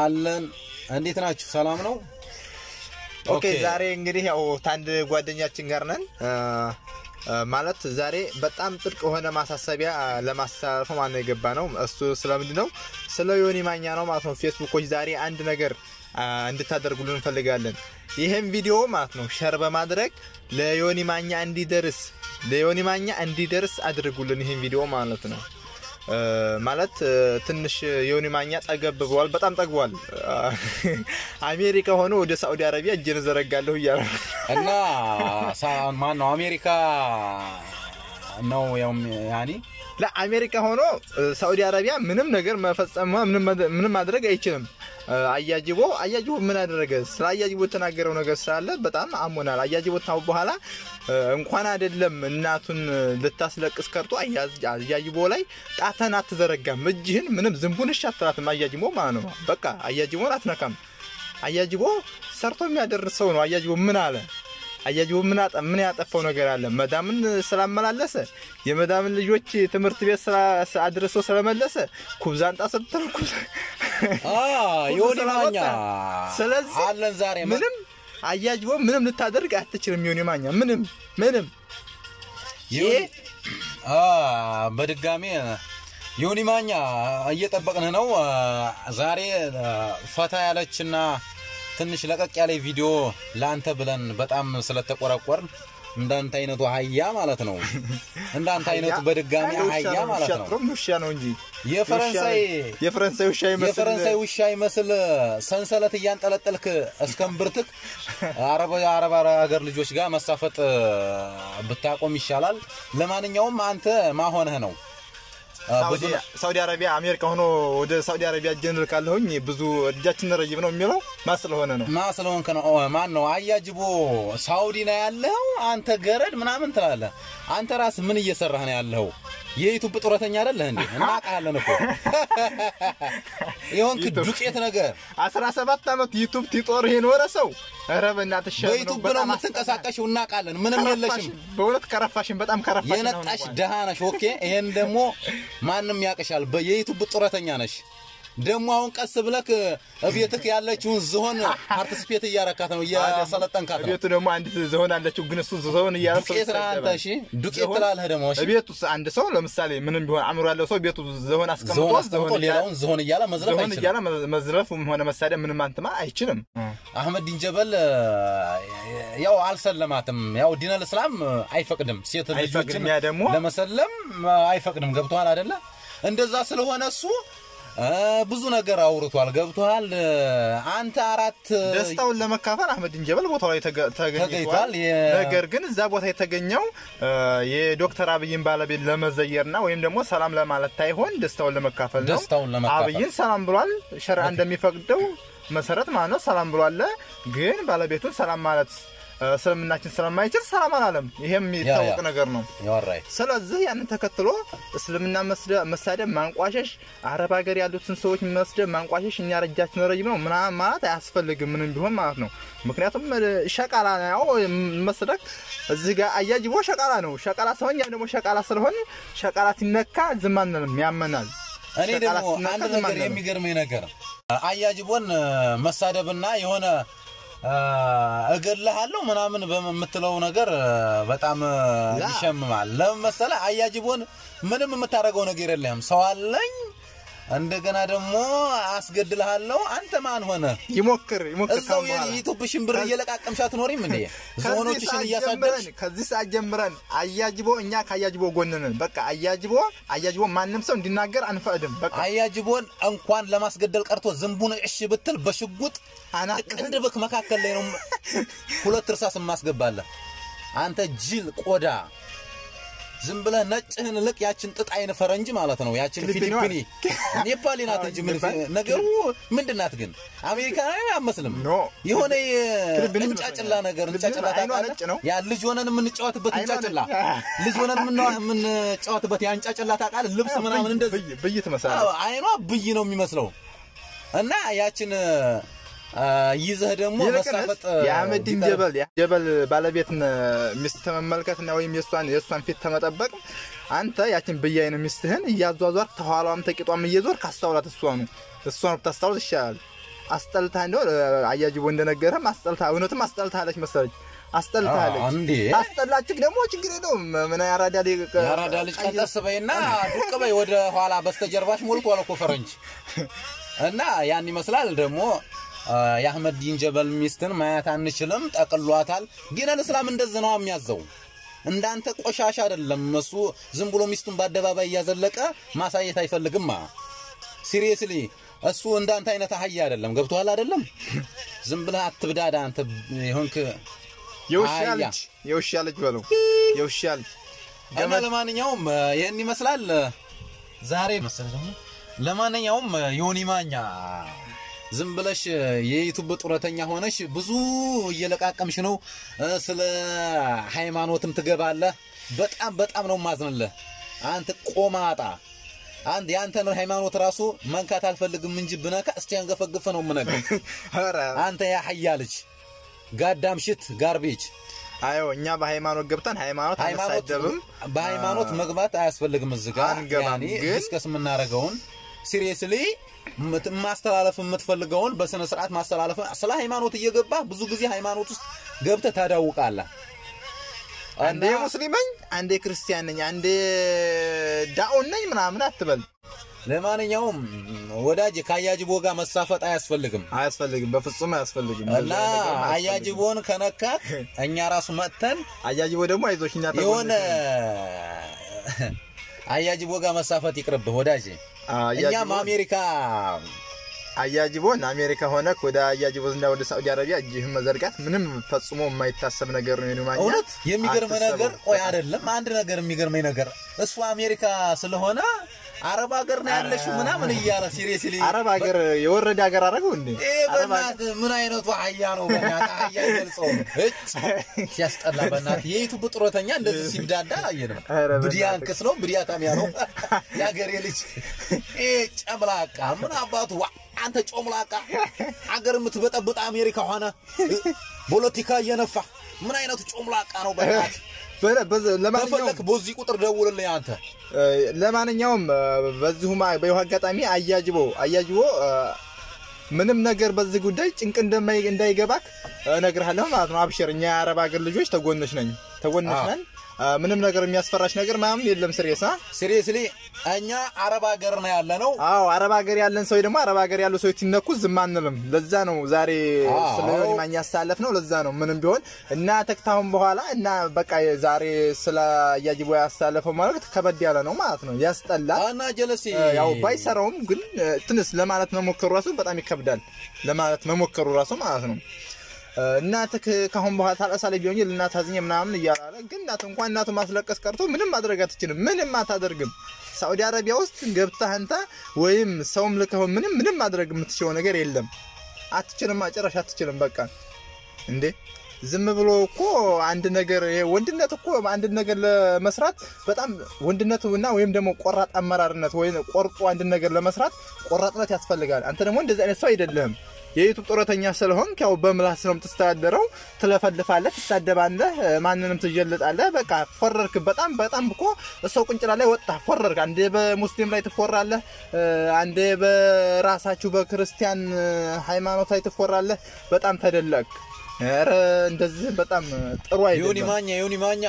አለን እንዴት ናችሁ? ሰላም ነው? ኦኬ ዛሬ እንግዲህ ያው ታንድ ጓደኛችን ጋር ነን ማለት ዛሬ በጣም ጥልቅ የሆነ ማሳሰቢያ ለማስተላለፍ ማነው የገባ ነው። እሱ ስለምንድን ነው? ስለ ዮኒ ማኛ ነው ማለት ነው። ፌስቡኮች ዛሬ አንድ ነገር እንድታደርጉልን እንፈልጋለን። ይህም ቪዲዮ ማለት ነው ሸር በማድረግ ለዮኒ ማኛ እንዲደርስ ለዮኒ ማኛ እንዲደርስ አድርጉልን ይህን ቪዲዮ ማለት ነው። ማለት ትንሽ ዮኒ ማኛ ጠገብ ብሏል። በጣም ጠግቧል። አሜሪካ ሆኖ ወደ ሳዑዲ አረቢያ እጄን ዘረጋለሁ እያለ እና ማን ነው አሜሪካ ነው ያው ያኒ ለአሜሪካ ሆኖ ሳዑዲ አረቢያ ምንም ነገር መፈጸም ምንም ማድረግ አይችልም። አያጅቦ አያጅቦ ምን አደረገ? ስለ አያጅቦ የተናገረው ነገር ስላለ በጣም አሞናል። አያጅቦ ታው በኋላ እንኳን አይደለም እናቱን ልታስለቅስ ከርቶ አያጅቦ ላይ ጣተን አትዘረጋም፣ እጅህን ምንም ዝንቡን እሺ አትላትም። አያጅቦ ማለት ነው በቃ አያጅቦን አትነካም። አያጅቦ ሰርቶ የሚያደርሰው ነው። አያጅቦ ምን አለ? አያጅቦ ምን አጠ ምን ያጠፋው ነገር አለ? መዳምን ስላመላለሰ የመዳምን ልጆች ትምህርት ቤት አድርሶ ስለመለሰ ኩብዛንጣ ስትል ዮኒ ማኛ ስለዚህ አለን ዛሬ ምንም አያጅቦ ምንም ልታደርግ አትችልም። ዮኒ ማኛ ምንም ምንም ይሄ በድጋሜ ዮኒ ማኛ እየጠበቅን ነው። ዛሬ ፈታ ያለችና ትንሽ ለቀቅ ያለ ቪዲዮ ለአንተ ብለን በጣም ስለተቆረቆርን እንዳንተ አይነቱ አህያ ማለት ነው። እንዳንተ አይነቱ በድጋሚ አህያ ማለት ነው። ውሻ ነው እንጂ የፈረንሳይ የፈረንሳይ ውሻ ይመስል የፈረንሳይ ውሻ ይመስል ሰንሰለት እያንጠለጠልክ እስከምብርትክ አረብ አረብ ሀገር ልጆች ጋር መሳፈጥ ብታቆም ይሻላል። ለማንኛውም አንተ ማሆነህ ነው ሳውዲ አረቢያ አሜሪካ ሆኖ ወደ ሳውዲ አረቢያ እጄን ልካለሁኝ ብዙ እጃችን ረጅም ነው የሚለው ማ ስለሆነ ነው ማ ስለሆንክ ነው። ማን ነው አያጅቦ ሳውዲ ነው ያለው አንተ ገረድ ምናምን ትላለህ። አንተ ራስ ምን እየሰራህ ነው ያለው? የዩቱብ ጡረተኛ አይደለህ እንዴ? እናውቃለን እኮ የሆንክ ዱቄት ነገር 17 ዓመት ዩቱብ ቲጦር የኖረ ሰው ኧረ በእናትሽ በዩቱብ ነው የምትንቀሳቀሽው፣ እናውቃለን። ምንም የለሽም። በእውነት ከረፋሽን፣ በጣም ከረፋሽን። የነጣሽ ደሃ ነሽ። ኦኬ፣ ይሄን ደግሞ ማንም ያውቅሻል። የዩቱብ ጡረተኛ ነሽ። ደግሞ አሁን ቀስ ብለክ እቤትክ ያለችውን ዝሆን ፓርቲስፔት እያረካት ነው፣ እያሰለጠንካት ነው። ቤቱ ደግሞ አንዲት ዝሆን አለችው፣ ግን እሱ ዝሆን እያለ ዱቄት ነህ አንተ። እሺ ዱቄት ትላለህ ደግሞ። እሺ ቤቱ አንድ ሰው ለምሳሌ ምንም ቢሆን አእምሮ ያለው ሰው ቤቱ ዝሆን አስቀምጦ አስቀምጦ ሌላውን ዝሆን እያለ መዝረፍ ዝሆን እያለ መዝረፍም ሆነ መሳደብ ምንም አንትማ አይችልም። አህመድ ዲንጀበል ያው አልሰለማትም። ያው ዲነል እስላም አይፈቅድም፣ ሴት ልጆችን ደግሞ ለመሰለም አይፈቅድም። ገብቶሃል አይደለ? እንደዛ ስለሆነ እሱ ብዙ ነገር አውርቷል። ገብቷል። አንተ አራት ደስታውን ለመካፈል አህመድ እንጀበል ቦታው ላይ ተገኝቷል። ነገር ግን እዛ ቦታ የተገኘው የዶክተር አብይን ባለቤት ለመዘየርና ወይም ደግሞ ሰላም ለማለት ታይሆን ደስታውን ለመካፈል ነው። ደስታውን ለመካፈል አብይን ሰላም ብሏል። ሸሪዓ እንደሚፈቅደው መሰረት ማለት ነው ሰላም ብሏል። ግን ባለቤቱን ሰላም ማለት እስልምናችን ስለማይችል ሰላም አላለም። ይሄም የሚታወቅ ነገር ነው። ስለዚህ ያንን ተከትሎ እስልምና መሳደብ፣ ማንቋሸሽ፣ አረብ ሀገር ያሉትን ሰዎች መስደብ፣ ማንቋሸሽ እኛ ረጃችን ረጅም ነው ምናምን ማለት አያስፈልግም ምንም ቢሆን ማለት ነው። ምክንያቱም ሸቃላ ያው መስደቅ እዚህ ጋር አያጅቦ ሸቃላ ነው። ሸቃላ ስለሆን ያም ደግሞ ሸቃላ ስለሆን ሸቃላ ሲነካ ዝም አንልም፣ ያመናል። እኔ ደግሞ አንድ ነገር የሚገርመኝ ነገር አያጅቦን መሳደብና የሆነ እገልሃለሁ ምናምን በምትለው ነገር በጣም ይሸምማል። ለምን መሰለህ? አያጅቦን ምንም የምታደርገው ነገር የለህም። ሰው አለኝ እንደገና ደግሞ አስገድልሃለሁ። አንተ ማን ሆነ? ይሞክር ይሞክር። እዛው የኢትዮጵሽን ብር እየለቃቀምሽ አትኖሪም እንዴ? ዝሆኖችሽን እያሳደርሽ ከዚህ ሰዓት ጀምረን አያጅቦ እኛ ከአያጅቦ ጎን ነን። በቃ አያጅቦ አያጅቦ ማንም ሰው እንዲናገር አንፈቅድም። በቃ አያጅቦን እንኳን ለማስገደል ቀርቶ ዝንቡን እሺ ብትል በሽጉጥ ቅንድብክ መካከል ላይ ነው ሁለት እርሳስ የማስገባለህ። አንተ ጅል ቆዳ ዝም ብለህ ነጭህን ልቅ ያችን ጥጥ አይን ፈረንጅ ማለት ነው። ያችን ፊሊፒኒ ኔፓሊ ናት እንጂ ምን ነገሩ ምንድን ናት ግን? አሜሪካዊ አመስልም የሆነ እንጫጭላ ነገር እንጫጭላ ታውቃለህ? ያ ልጅ ሆነን የምንጫወትበት እንጫጭላ ልጅ ሆነን የምንጫወትበት ያ እንጫጭላ ታውቃለህ? ልብስ ምናምን እንደዚህ ብይ ትመስላለህ። አይኗ ብይ ነው የሚመስለው እና ያችን ይዘህ ደግሞ መሳፈጥ የአህመዲን ጀበል ጀበል ባለቤት ሚስት ተመመልከትና ወይም የእሷን የእሷን ፊት ተመጠበቅ አንተ ያችን ብያይን ሚስትህን እያዟዟር ተኋላዋም ተቂጧም እየዞር ካስታውላት እሷኑ እሷን ብታስታውት ይሻላል። አስጠልታ እንደሆነ አያጅቦ እንደነገረም አስጠልታ እውነትም አስጠልታለች መሰለኝ አስጠልታለች። እንዴ አስጠላችሁ ደግሞ ችግር የለውም። ምን ያራዳ ልጅ የአራዳ ልጅ ቀንጠስ በይና ዱቅ በይ ወደ ኋላ በስተጀርባሽ ሞልቷል እኮ ፈረንጅ እና ያን ይመስላል ደግሞ አ፣ የአህመድ ዲን ጀበል ሚስትን ማየት አንችልም፣ ጠቅሏታል። ዲነል እስላም እንደዚህ ነው የሚያዘው። እንዳንተ ቆሻሻ አይደለም እሱ ዝም ብሎ ሚስቱን በአደባባይ እያዘለቀ ማሳየት አይፈልግማ። ሲሪየስሊ እሱ እንዳንተ አይነት አህያ አይደለም። ገብቶሃል አይደለም? ዝም ብለህ አትብዳዳ አንተ የሆንክ የውሻ አህያ። ልጅ የውሻ ልጅ በለው የውሻ ልጅ እና ለማንኛውም እ፣ ይህን ይመስላል እ፣ ዛሬ መሰለህ ደግሞ ለማንኛውም እ፣ ዮኒ ማኛ ዝም ብለሽ እ፣ የዩቱብ ጡረተኛ ሆነሽ ብዙ እየለቃቀምሽ ነው እ፣ ስለ ሃይማኖትም ትገባለህ። በጣም በጣም ነው ማዝንልህ አንተ ቆማጣ። አንድ የአንተን ሃይማኖት ራሱ መንካት አልፈልግም እንጂ ብነካ እስቲ ያንገፈግፈ ነው የምነግርህ። ኧረ አንተ ያህያ ልጅ ጋዳም ሽት ጋርቤጅ አዮ እኛ በሃይማኖት ገብተን ሃይማኖት ሃይማኖት አንሳደብም። በሃይማኖት መግባት አያስፈልግም። እዚህ ጋር አንገባም፣ ያኔ ግን- ዲስከስ የምናደርገውን ሲሪየስሊ ማስተላለፍ የምትፈልገውን በስነ ስርዓት ማስተላለፍ ስለ ሃይማኖት እየገባ ብዙ ጊዜ ሃይማኖት ውስጥ ገብተህ ታዳውቃለህ። አንዴ እና ሙስሊም ነኝ፣ አንዴ ክርስቲያን ነኝ፣ አንዴ ዳኦን ነኝ ምናምን አትበል። ለማንኛውም ወዳጅ ከአያጅቦ ጋር መሳፈጥ አያስፈልግም አያስፈልግም፣ በፍጹም አያስፈልግም። እና እንደዛ ነገር አያስፈልግም። አያጅቦን ከነካት እኛ ራሱ መጥተን አያጅቦ ደግሞ አይዞሽ እኛ የሆነ ተጎንሽ ነን። አያጅቦ ጋር መሳፈጥ ይቅርብህ ወዳጅ። አያጅቦ- እኛም አሜሪካ አያጅቦን አሜሪካ ሆነክ ወደ አያጅቦ እና ወደ ሳዑዲ አረቢያ እጅህን መዘርጋት ምንም ፈጽሞ የማይታሰብ ነገር ነው። የኔ ማኛ እውነት የሚገርመ አትሰበው። ነገር ቆይ አይደለም አንድ ነገር የሚገርመኝ ነገር እሱ አሜሪካ ስለሆነ አረብ ሀገር ነው ያለሽው ምናምን እያለ ሲሪየስሊ አረብ ሀገር የወረደ ሀገር አደረገው እንዴ? ይሄ በእናትህ ምን አይነቱ አህያ ነው? በእናትህ አህያ አይገልጸውም። እጭ ሲያስጠላ በእናትህ የዩቱብ ጡረተኛ እንደዚህ ሲብዳዳ አየንም። ኧረ በእናትህ። ብዲያንክስ ነው ብዲያታሚያ ነው የአገሬ ልጅ ይሄ ጨምላቃ ምን አባቱ ዋ አንተ ጮምላቃ አገር የምትበጠብጥ አሜሪካ ሆነ ፖለቲካ እየነፋ ምን አይነቱ ጮምላቃ ነው በእናትህ በ- በዚ- ለማንኛውም ከፈለክ በዚህ ቁጥር ደውልልኝ አንተ እ፣ ለማንኛውም እ፣ በዚሁ ማ- በይሁ አጋጣሚ አያጅቦ አያጅቦ እ፣ ምንም ነገር በዚህ ጉዳይ ጭንቅ እንደማይ እንዳይገባክ እነግርሃለሁ ማለት ነው። አብሽር፣ እኛ የአረብ ሀገር ልጆች ተጎንሽ ነኝ ተጎንሽ አዎ። ነን። እ፣ ምንም ነገር የሚያስፈራሽ ነገር ምናምን የለም። ስሬሳ ሲሪየስሊ እኛ አረብ ሀገር ነው ያለ ነው አዎ አረብ ሀገር ያለን ሰው ደግሞ አረብ ሀገር ያሉ ሰዎች ሲነኩ ዝም አንልም። ለዛ ነው ዛሬ አዎ። ስለ ዮኒ ማኛ ያሳለፍ ነው። ለዛ ነው ምንም ቢሆን እና ተክታሁን በኋላ እና በቃ ዛሬ ስለ አያጅቦ ያሳለፈው ማለት ከበድ ያለ ነው ማለት ነው። ያስጠላል። እና ጀለሲ እ፣ ያው ባይሰራውም ግን እ፣ ትንሽ ለማለት መሞከሩ ራሱ በጣም ይከብዳል። ለማለት መሞከሩ ራሱ ማለት ነው። እ፣ እናትህ ካሁን በኋላ ታለቅሳለች ቢሆን ልናት አዝኜ ምናምን እያላለ ግን እናት እንኳን እናቱ ማስለቀስ ቀርቶ ምንም ማድረግ አትችልም። ምንም አታደርግም። ሳዑዲ አረቢያ ውስጥ ገብተህ አንተ ወይም ሰውም ልከው ምንም ምንም ማድረግ የምትችለው ነገር የለም። አትችልም፣ ጨራሽ አትችልም። በቃ እንዴ ዝም ብሎ እኮ አንድ ነገር ይሄ ወንድነት እኮ አንድ ነገር ለመስራት በጣም ወንድነት እና ወይም ደግሞ ቆራጥ አመራርነት ወይም ቆርጦ አንድ ነገር ለመስራት ቆራጥነት ያስፈልጋል። አንተ ደግሞ እንደዚህ አይነት ሰው አይደለህም። የዩቱብ ጡረተኛ ስለሆንክ ያው በምላስ ነው የምትስተዳደረው። ትለፈልፋለህ፣ ትሳደባለህ፣ ማንንም ትጀልጣለህ። በቃ ፎረርክ። በጣም በጣም እኮ ሰው ቁንጭላ ላይ ወጣ ፎረርክ። አንዴ በሙስሊም ላይ ትፎራለህ፣ አንዴ በራሳችሁ በክርስቲያን ሃይማኖት ላይ ትፎራለህ። በጣም ተደለቅ። ኧረ እንደዚህ በጣም ጥሩ ዮኒ አይደለም። ማኛ ዮኒ ማኛ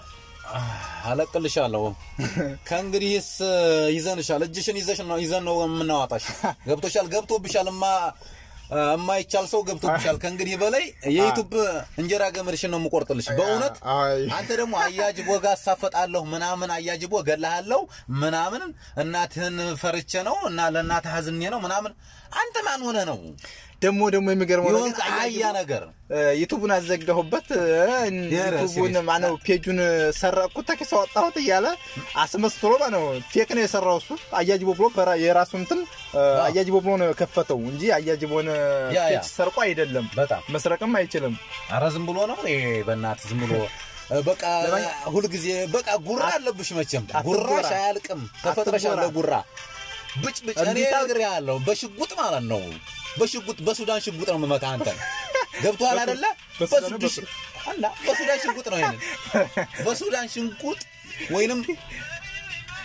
አለቅልሻለሁ። ከእንግዲህስ ይዘንሻል፣ እጅሽን ይዘሽ ነው ይዘን ነው የምናዋጣሽ። ገብቶሻል፣ ገብቶብሻል። እማ የማይቻል ሰው ገብቶብሻል። ከእንግዲህ በላይ የዩቱብ እንጀራ ገመድሽን ነው የምቆርጥልሽ። በእውነት አይ አንተ ደግሞ አያጅቦ ጋር አሳፈጣለሁ ምናምን አያጅቦ ገላሃለሁ ምናምን እናትህን ፈርቼ ነው እና ለእናትህ አዝኜ ነው ምናምን። አንተ ማን ሆነ ነው ደግሞ ደግሞ የሚገርመው የሆንክ ነገር አህያ ነገር ዩቱቡን አዘጋሁበት የረ ዩቱቡን ሲሪየስ። ማነው ፔጁን ሰረቅኩት ተኪስ አወጣሁት እያለ አስመስሎ ነው ፌክ ነው የሰራው እሱ አያጅቦ ብሎ በራ- የራሱ እንትን አያጅቦ ብሎ ነው የከፈተው እንጂ አያጅቦን ያ፣ ያ። ፔጅ ሰርቆ አይደለም በጣም መስረቅም አይችልም አረ ዝም ብሎ ነው ይሄ በእናትህ ዝም ብሎ እ፣ በቃ ለማን- ሁልጊዜ በቃ ጉራ አለብሽ መቼም አትጎራ። ጉራሽ አያልቅም ተፈጥረሻል አትጎራ። ለጉራ ብጭ ብጭ እኔ እንዲታ- ነግሬሃለሁ በሽጉጥ ማለት ነው በሽጉጥ በሱዳን ሽጉጥ ነው የምመታ አንተ ገብቶሃል አይደለ በሱዳን ነው በሱዳን አላ በሱዳን ሽጉጥ ነው ይሄንን በሱዳን ሽጉጥ ወይንም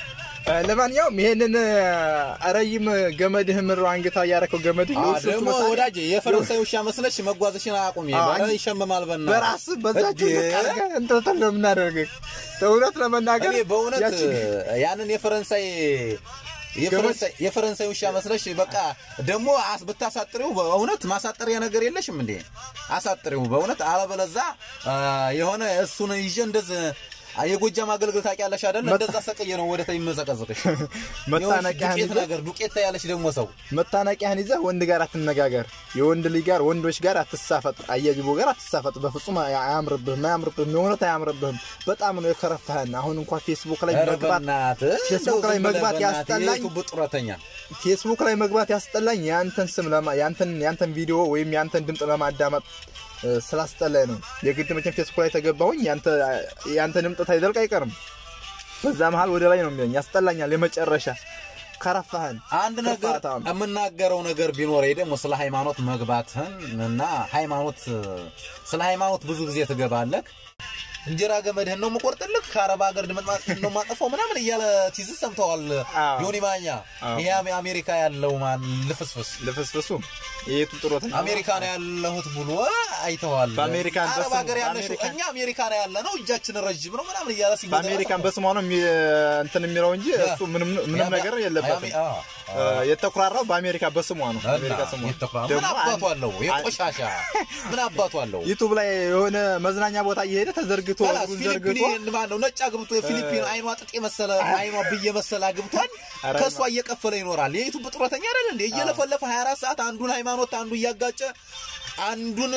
ለማንኛውም ይሄንን ረይም ገመድህ ምሮ አንገታ እያረከው ገመድህ አ የውሾቹ ደግሞ መሳቂያ ወዳጅ የፈረንሳይ ውሻ መስለሽ መጓዝሽን አቁሚ። አዎ፣ በረ አንድ- ይሸመማል በና በራስ በዛቸው እንትን ነው የምናደርግህ። እውነት ለመናገር እኔ በእውነት ያችን ያንን የፈረንሳይ የፈረንሳይ የፈረንሳይ ውሻ መስለሽ በቃ ደግሞ አስ ብታሳጥሪው በእውነት ማሳጠሪያ ነገር የለሽም እንዴ? አሳጥሪው በእውነት አለበለዛ አ፣ የሆነ እሱን ይዤ እንደዚህ አ፣ የጎጃም አገልግል ታውቂያለሽ አይደል? እንደዛ ሰቅዬ ነው ወደ ታይ መዘቀዘቅሽ። መታነቂያህን ዱቄት ይዘህ ነገር ዱቄት ያለሽ ደግሞ ሰው መታነቂያህን ይዘህ ወንድ ጋር አትነጋገር። የወንድ ልጅ ጋር ወንዶች ጋር አትሳፈጥ። አያጅቦ ጋር አትሳፈጥ። በፍጹም አያ- አያምርብህም፣ አያምርብህም። የእውነት አያምርብህም። በጣም ነው የከረፋህን። አሁን እንኳን ፌስቡክ ላይ ኧረ መግባት በእናትህ ፌስቡክ ላይ እንደው ዝም መግባት ብለህ በእናትህ ያስጠላኝ። የዩቱብ ጡረተኛ ፌስቡክ ላይ መግባት ያስጠላኝ የአንተን ስም ለማ ያንተን ያንተን ቪዲዮ ወይም ያንተን ድምፅ ለማዳመጥ እ፣ ስላስጠላኝ ነው። የግድ መቼም ፌስቡክ ላይ ተገባሁኝ ያንተ ያንተ ድምፅ ታይደልቅ አይቀርም። በዛ መሀል ወደ ላይ ነው የሚለኝ። ያስጠላኛል። የመጨረሻ ከረፋህን አንድ ነገር ክፋታም። የምናገረው ነገር ቢኖር ደግሞ ስለ ሃይማኖት መግባትህን እና ሃይማኖት ስለ ሃይማኖት ብዙ ጊዜ ትገባለህ። እንጀራ ገመድህን ነው የምቆርጥልህ፣ ከአረብ ሀገር ድምጥማጥህን ነው የማጠፋው ምናምን እያለ ቲዝ ሰምተዋል። አዎ። ዮኒ ማኛ አዎ። ይሄ አሜ- አሜሪካ ያለው ማን ልፍስፍስ ልፍስፍሱ የቱ ጥሮት አሜሪካ ነው ያለሁት ብሎ አይተዋል። በአሜሪካን አረብ በስሙ- ሀገር ያለሽው በአሜሪካን- እኛ አሜሪካ ነው ያለ ነው እጃችን ረጅም ነው ምናምን እያለ ሲመጣ በአሜሪካን በስሟ ነው የሚ- እንትን የሚለው እንጂ እሱ ምንም ምንም ነገር የለበትም። እ፣ የተኩራራው በአሜሪካ በስሟ ነው። አሜሪካ ስሟ ምን ደግሞ አባቱ አንድ- አለው? የቆሻሻ ምን አባቱ አለው? ዩቱብ ላይ የሆነ መዝናኛ ቦታ እየሄደ ተዘርግቶ ከላስ እግሩን ፊሊፒን ዘርግቶ ማን ነው ነጭ አግብቶ የፊሊፒን አይኗ ጥጥ የመሰለ አይኗ ብዬ መሰለ አግብቷል። ኧረ ከእሷ እየቀፈለ ይኖራል። የዩቱብ ጡረተኛ አይደል እንዴ? እየለፈለፈ 24 ሰዓት አንዱን ሃይማኖት አንዱ እያጋጨ አንዱን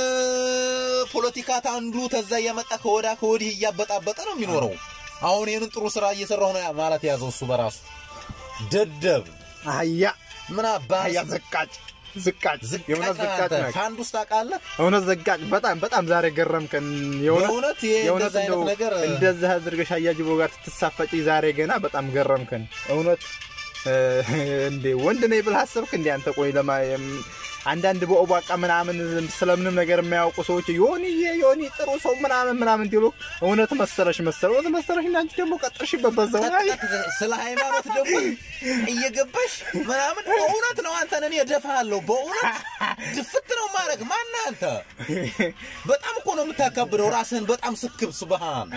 ፖለቲካት አንዱ ተዛ እያመጣ ከወዳ ከወዲህ እያበጣበጠ ነው የሚኖረው። አሁን ይህንን ጥሩ ስራ እየሰራሁ ነው ማለት ያዘው እሱ በራሱ ደደብ አህያ ምን አባ አህያ ዘቃጭ ዝቃጭ የእውነት ዝቃጭ ነህ። ከአንድ ውስጥ ታውቃለህ እውነት ዘጋጭ በጣም በጣም ዛሬ ገረምከን። የእውነት በእውነት ይሄ የእውነት እንደዚህ አይነት እንደው ነገር እንደዚህ አድርገሽ አያጅቦ ጋር ትሳፈጪ ዛሬ ገና በጣም ገረምከን። እውነት እ፣ እንዴ ወንድ ነኝ ብለህ አሰብክ እንዴ አንተ? ቆይ ለማ የም- አንዳንድ በኦባቃ ምናምን ስለምንም ነገር የማያውቁ ሰዎች ዮኒ ዮኒ ጥሩ ሰው ምናምን ምናምን እንዲሉ እውነት መሰለሽ መሰለ እውነት መሰለሽ እና አንቺ ደግሞ ቀጥርሽበት በዛው ላይ ስለ ሃይማኖት ደግሞ እየገባሽ ምናምን በእውነት ነው አንተን እኔ እደፋሃለሁ። በእውነት ድፍት ነው ማድረግ ማን አንተ? በጣም እኮ ነው የምታካብደው ራስህን በጣም ስክብ ስብሃን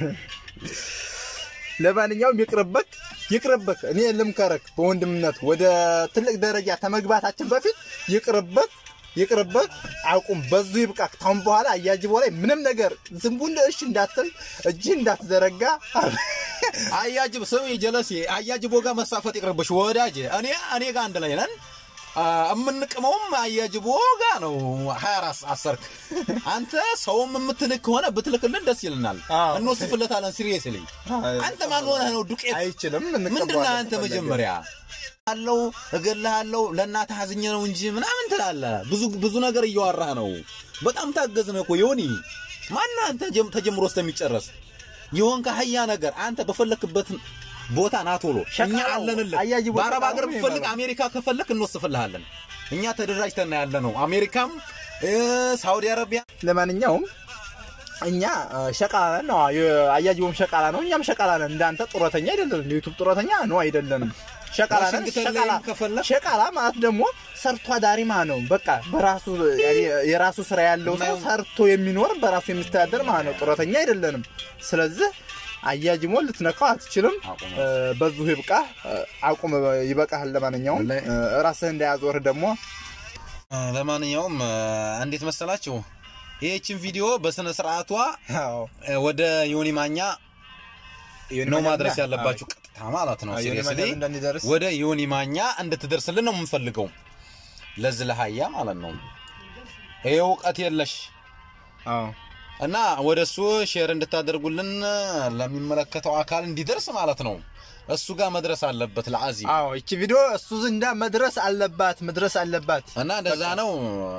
ለማንኛውም ይቅርበክ ይቅርበክ። እኔ ልምከረክ በወንድምነት ወደ ትልቅ ደረጃ ከመግባታችን በፊት ይቅርበክ ይቅርበክ። አቁም፣ በዙ ይብቃክ። ታሁን በኋላ አያጅቦ ላይ ምንም ነገር ዝንቡን እሺ እንዳትል እጅህ እንዳትዘረጋ። አያጅብ ስም ጀለሴ አያጅቦ ጋር መሳፈጥ ይቅርብሽ ወዳጅ። እኔ እኔ ጋር አንድ ላይ ነን። አ፣ የምንቅመውም አያጅቦ ጋር ነው። 24 አሰርክ አንተ ሰውም የምትልክ ከሆነ ብትልክልን ደስ ይልናል። አዎ። እንወስፍለታለን። ሲሪየስሊ አንተ ማን ሆነህ ነው ዱቄት አይችልም። ምንድነው እንቀበዋለን አንተ ከፈለገ። መጀመሪያ አለው እገልሃለሁ ለእናትህ አዝኜ ነው እንጂ ምናምን ትላለህ። ብዙ ብዙ ነገር እያወራህ ነው። በጣም ታገዝነህ እኮ ዮኒ። ማነህ አንተ ጀም- ተጀምሮ እስከሚጨረስ ይሆን ከሀያ ነገር አንተ በፈለክበት ቦታ ና ቶሎ እኛ ሸቃላው አለንልህ። አያጅቦ በአረብ ሀገር ሸቃላው ነው ብፈልግ የሚባለው። አሜሪካ ከፈለክ እንወስፍልሃለን። እኛ ተደራጅተን ያለ ነው። አሜሪካም እ፣ ሳውዲ አረቢያ ለማንኛውም እኛ እ፣ ሸቃላ ነን ነው አያጅቦም ሸቃላ ነው፣ እኛም ሸቃላ ነን። እንዳንተ ጡረተኛ አይደለንም። ዩቱብ ጡረተኛ ነው አይደለንም። ሸቃላ ነን። ዋሽንግተን ሸቃላ ላይም ከፈለክ ሸቃላ ማለት ደግሞ ሰርቶ አዳሪ ማለት ነው። በቃ በራሱ የራሱ ስራ ያለው ሰው የማየው- ሰርቶ የሚኖር በራሱ የሚስተዳደር ማለት ነው። ጡረተኛ አይደለንም። ስለዚህ አያጅሞን ልትነካው አትችልም። አቁም። እ፣ በዙ ይብቃ፣ አቁም፣ ይበቃሃል። ለማንኛውም ወላሂ። እ፣ ራስህ እንዳያዞርህ ደግሞ ለማንኛውም እ፣ እንዴት መሰላችሁ ይህችን ቪዲዮ በስነ ስርዓቷ አዎ እ፣ ወደ ዮኒ ማኛ ነው ማድረስ ያለባችሁ ቀጥታ ማለት ነው። ሲሪየስሊ እንደሚደርስ ወደ ዮኒ ማኛ እንድትደርስልን ነው የምንፈልገው። ለዚህ ለሀያ ማለት ነው። ይሄ እውቀት የለሽ አዎ እና ወደ እሱ ሼር እንድታደርጉልን ለሚመለከተው አካል እንዲደርስ ማለት ነው። እሱ ጋር መድረስ አለበት ለአዚ አዎ እቺ ቪዲዮ እሱ ዘንዳ መድረስ አለባት መድረስ አለባት። እና እንደዛ ነው።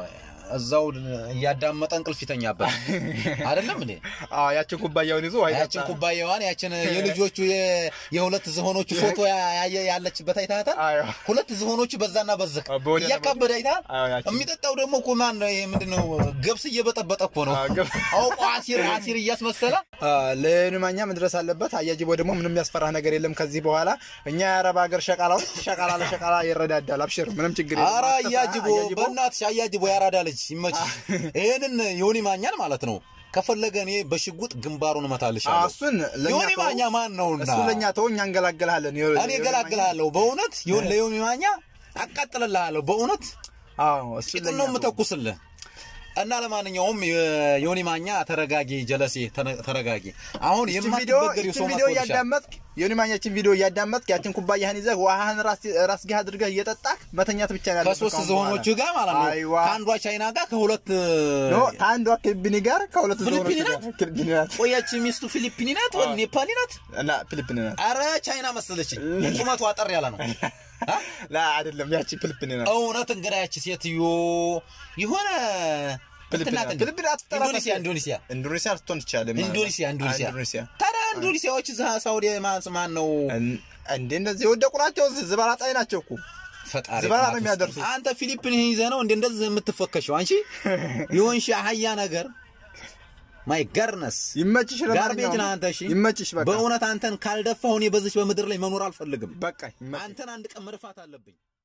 እዛው እያዳመጠ እንቅልፍ ይተኛበት አይደለም እንዴ? አዎ ያችን ኩባያውን ይዞ ውሃ ያችን ይጠጣል። ኩባያዋን ያችን የልጆቹ የ- የሁለት ዝሆኖቹ ፎቶ ያ- ያየ ያለችበት አይታታል። አዎ። ሁለት ዝሆኖቹ በዛና በዚህ አዎ፣ በወዲያና እያካበደ አይታል። አዎ፣ ያችን- የሚጠጣው ደግሞ እኮ ማን ነው? ይሄ ምንድነው? ገብስ እየበጠበጠ እኮ ነው። አዎ፣ ገብ- አውቆ አሲር አሲር እያስመሰለ ለኑማኛ መድረስ አለበት። አያጅቦ ደግሞ ምንም የሚያስፈራህ ነገር የለም ከዚህ በኋላ እኛ የአረብ ሀገር ሸቃላዎች ሸቃላ ለሸቃላ ይረዳዳል። አብሽር፣ ምንም ችግር የለም። አረ አትፍራ፣ አያጅቦ አያጅቦ። በእናትሽ አያጅቦ ያራዳ ልጅ ይመች። ይሄንን ዮኒ ማኛን ማለት ነው ከፈለገ እኔ በሽጉጥ ግንባሩን አዎ፣ እመታልሻለሁ። እሱን ለእኛ ዮኒ ተወው። ማኛ ማን ነውና እሱ ለእኛ ተው፣ እኛ እንገላገልሃለን። ዮ- እኔ ዮኒ እገላግልሃለሁ። በእውነት ዮን- ለዮኒ ማኛ አቃጥልልሃለሁ። በእውነት ማኛ- አዎ፣ እሱ ቂጡን ለእኛ ነው ተወው። የምተኩስልህ። እና ለማንኛውም የዮኒ ማኛ ተረጋጊ፣ ጀለሴ ተነ- ተረጋጊ። አሁን ይችን ቪዲዮ የማትበገሪው ይችን ሰው ቪዲዮ መጥቶልሻል። እያዳመጥክ ዮኒ ማኛችን ቪዲዮ እያዳመጥክ ያችን ኩባያህን ይዘህ ውሃህን ራስ- ራስጌህ አድርገህ እየጠጣህ መተኛት ብቻ ነው ያለብህ ከሶስት ከአሁን ዝሆኖቹ በኋላ። ጋር ማለት ነው። አይዋ ከአንዷ ቻይና ጋር ከሁለት ኖ ከአንዷ ፊሊፒኒ ጋር ከሁለት ዝሆኖች ፊሊፒኒ ጋር ፊሊፒኒ ናት ቆያች ሚስቱ ፊሊፒኒ ናት ወይ ኔፓሊ ናት? እና ፊሊፒኒ ናት አረ ቻይና መሰለች። ቁመቷ አጠር ያለ ነው። አ? ላ አይደለም ያቺ ፊሊፒኒ ናት እውነት እንግዳ ያቺ ሴትዮ የሆነ ፊሊፒን እንትን ናት ናት። እንዴ? ፊሊፒን አትጠራ ኢንዶኔሲያ ኢንዶኔሲያ ኢንዶኔሲያ ልትሆን ትችላለች ማለት ነው። ኢንዶኔሲያ ኢንዶኔሲያ ኢንዶኔሲያ ታዲያ ኢንዶኔሲያዎች እዛ ሳውዲ ማን ማን ነው እን- እንዴ እንደዚህ የወደቁ ናቸው። ዝባላጣይ ናቸው እኮ ፈጣሪ ዝባላ ነው ጥናት የሚያደርሱት። ውስጥ። አንተ ፊሊፒን ይዘህ ነው እንደ እንደዚህ የምትፈከሸው አንቺ የሆንሽ አህያ ነገር ማይ ጋርነስ ይመችሽ። ጋርቤጅ ለማንኛውም ነህ አንተ። እሺ ይመችሽ። በቃ በእውነት አንተን ካልደፋሁ እኔ በዚች በምድር ላይ መኖር አልፈልግም። በቃ ይመችሽ። አንተን አንድ ቀን መድፋት አለብኝ።